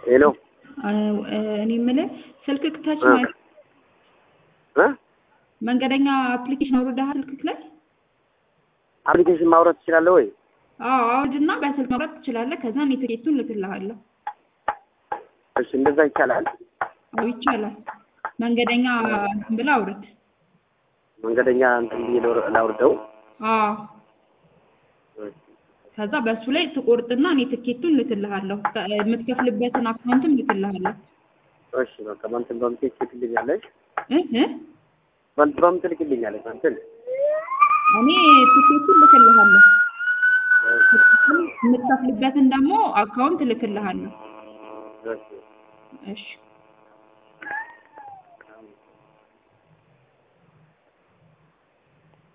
ሄሎ እኔ የምልህ ስልክ ክተች እ ማለት እ መንገደኛ አፕሊኬሽን አውርደሃል ስልክክ ላይ? አፕሊኬሽን ማውረድ ትችላለህ ወይ? አዎ አውርድና በስልክ ማውረድ ትችላለህ። ከዛ እኔ ትኬቱን ልክልሃለሁ። እሺ እንደዛ ይቻላል። አዎ ይቻላል። መንገደኛ እንትን ብለህ አውርድ። መንገደኛ እንትን ብዬ ላውር- ላውርደው። አዎ ከዛ በእሱ ላይ ትቆርጥና እኔ ትኬቱን ልክልሃለሁ። ከ- የምትከፍልበትን አካውንትም ልክልሃለሁ። እሺ በቃ በእንትን በምትል ትልክልኛለሽ? እ እ በእንትን በምን ትልክልኛለሽ? በእንትን እኔ ትኬቱን ልክልሃለሁ። የምትከፍልበትን ደግሞ አካውንት ልክልሃለሁ። እሺ እሺ